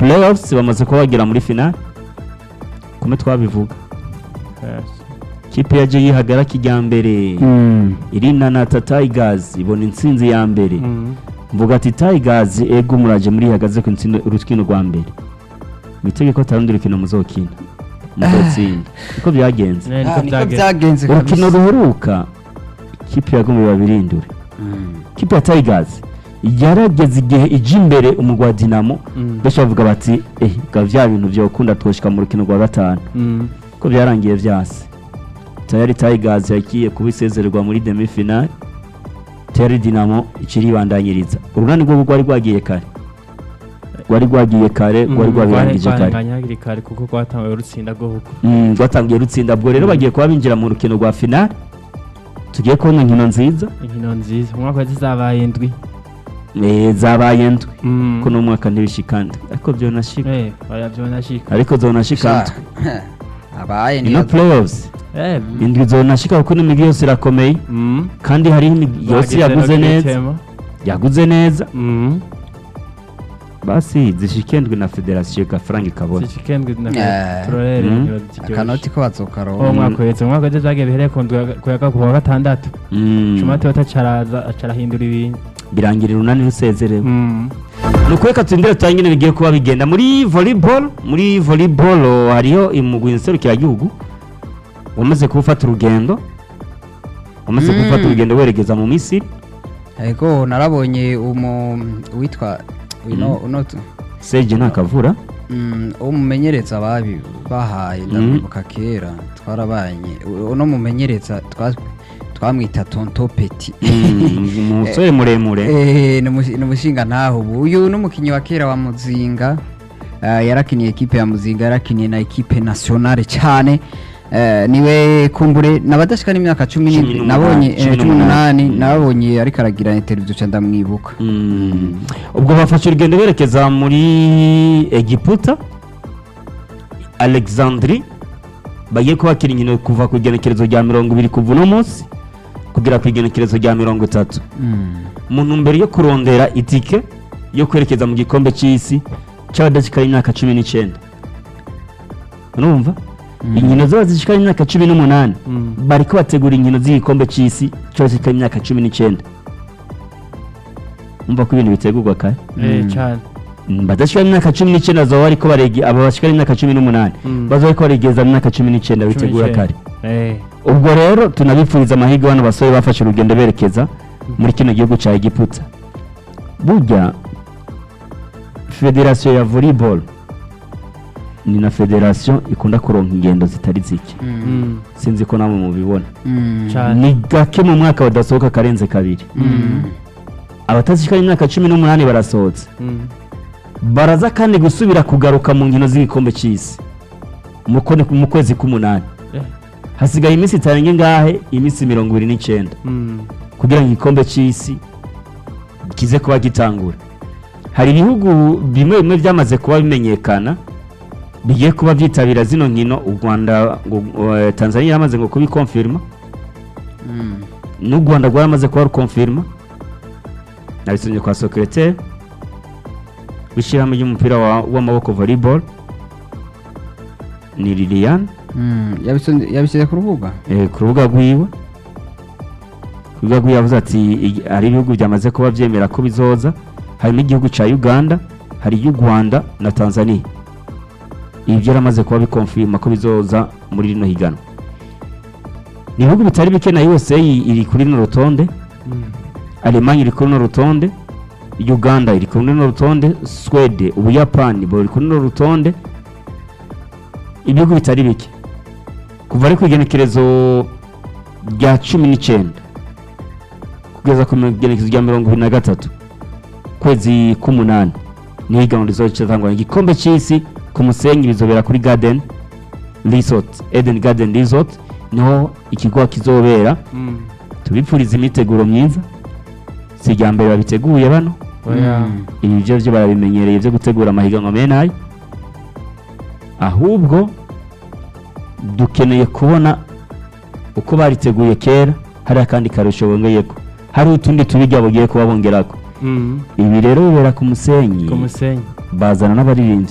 playoffs bamaze kuba bagera muri finale kumwe twabivuga kipe yaje yihagara kijyambere Mm. irinanata tigers ibona intsinzi ya mbere Mm. mvuga ati tigers ego muraje muri hagaze ku ntsinda urukino rwa mbere mu itegeko atarundi rukino muzokina muzotsinda niko byagenze Ne, niko Ah, niko byagenze. byagenze urukino kabisa ruheruka kipe yagomba babirindure Mm. kipe ya tigers yarageze igihe ijya imbere umugwa wa dinamo Mm. benshi bavuga bati eh ga bya bintu byokunda twoshika mu rukino rwa gatanu Mm. ko byarangiye byase tayari tigers yagiye kuba isezererwa muri demi finale tayari dinamo ikiribandanyiriza urunani rwo rwari rwagiye kare rwari rwagiye kare rwari rwabirangije kare rwarenganye hakiri kare kuko rwatanguye rutsinda rw'uko Mm, rwatangiye rutsinda ubwo rero bagiye kuba binjira mu rukino rwa finale tugiye kubona inkino nziza inkino nziza umwaka wa zizabaye indwi Eh, zabaye ndwi Mm. ko n'umwaka ntibishikande ariko byonashika Eh, oya byonashika ariko zonashika ndwi Sha, abaye ino niyo playoffs Eh, indwi zonashika kuko n'imigi yose irakomeye mm. kandi hariho imigi yose Bagize yaguze no neza kwitema. yaguze neza Mm. basi zishikendwe na federasiyo gafaranga ikabona zishikendwe na Eh. turorere Mm. inkino ziryoshye. akanoti ko uwo bazokaronka mwaka uhetse umwaka uhetse zagiye bihereye ku ndwi ya- ku ya ku wa gatandatu Mm, cuma tota caraza acarahindura ibintu birangira urunani rusezerewe Mm. ni ukureka turindire tutangire bigiye kuba bigenda muri volleyball muri volleyball oh, hariho imugwi nserukiragihugu wamaze gufata urugendo wamaze Mm. gufata urugendo werekeza mu misiri ego narabonye umu witwa uno uno tu- seje ntakavura mm, umumenyereza babi bahaye ndamwibuka kera twarabanye U- uno mumenyereza twa- twamwita tonto peti Mm, umusore muremure Eh, ni umu- ni umushinga ntaho ubu uyu ni umukinnyi wa kera wa muzinga Eh, yarakiniye ekipe ya muzinga yarakiniye na ekipe nationale cyane Eh, niwe kumbure nabadashika n'imyaka cumi Cumi n'indwi n'umunani, nabonye cumi eh, cumi n'umunani. n'umunani nabonye ariko aragira interview ca ndamwibuka Mm. ubwo bafashe urugendo berekeza muri egiputa alexandri bagiye kubakira inkino kuva ku igenekerezo rya mirongo ibiri kuva uno munsi kugera ku igenekerezo rya mirongo itatu Mm. mu ntumbero yo kurondera itike yo kwerekeza mu gikombe cy'isi cy'abadashikara imyaka cumi n'icyenda urumva inkino zaba zishikara imyaka cumi n'umunani Mm. bariko bategura inkino z'igikombe cy'isi cy'abadashikara imyaka cumi n'icyenda umva ko ibintu bitegurwa kare Eh, Mm. cane Mm, badashikara imyaka cumi n'icyenda bazaba bariko barege aba bashikara imyaka cumi n'umunani Mm. bazaba bariko baregeza mu myaka cumi n'icyenda Cumi bitegura n'icyenda. kare Eh. ubwo rero tunabifuriza amahirwe bano basore bafashe urugendo berekeza muri kino gihugu cya egiputa burya federasiyo ya volleyball ni na federasiyo ikunda kuronka ingendo zitari zike Mm. Mm. sinzi ko namwe mubibona Mm. Cane. ni gake mu mwaka badasohoka akarenze kabiri Mm. abatazishikara imyaka cumi n'umunani barasohotse Mm. baraza kandi gusubira kugaruka mu nkino z'igikombe cy'isi mu kone- mu kwezi k'umunani Eh. hasigaye iminsi itarenga ngahe iminsi mirongo ibiri n'icyenda Mm. kugira ngo igikombe cy'isi kize kuba gitangura hari ibihugu bimwe bimwe byamaze kuba bimenyekana bigiye kuba byitabira zino nkino u rwanda ngo- eh, tanzania yamaze ngo kubikonfirima Mm. n'u rwanda rwaramaze kuba rukonfirima nabisomye kwa secrétaire w'ishyirahamwe ry'umupira wa- w'amaboko volleyball ni liliane Mm. Yabisonze- yabishyize ku rubuga eh, ku rubuga rwiwe ku rubuga rwiwe yavuze ati "Igi- hari ibihugu byamaze kuba byemera ko bizoza harimo igihugu cya uganda hari iy'u rwanda na tanzania ibi byaramaze kuba bikonfirma ko bizoza muri rino higanwa ni ibihugu bitari bike na usa iri kuri runo rutonde Mm. alemanya iri kuri runo rutonde uganda iri kuri runo rutonde swede ubuyapani buri kuri runo rutonde ibihugu bitari bike kuva ari ku igenekerezo rya cumi n'icyenda kugeza ku igenekerezo rya mirongo ibiri na gatatu kwezi k'umunani niho gahunda izatangwa igikombe cy'isi ku musenyi bizobera kuri garden resort eden garden resort niho ikigo kizobera Mm. tubipfuriza imiteguro myiza si irya mbere babiteguye bano Oya. Mm. ibi byo byo barabimenyereye byo gutegura amahiganwa mene ayo ahubwo dukeneye kubona uko bariteguye kera hari akandi karusho bongeyeko hari utundi tubijya bugiye kuba bongerako Mm. ibi rero bibera ku musenyi ku musenyi bazana n'abaririmbyi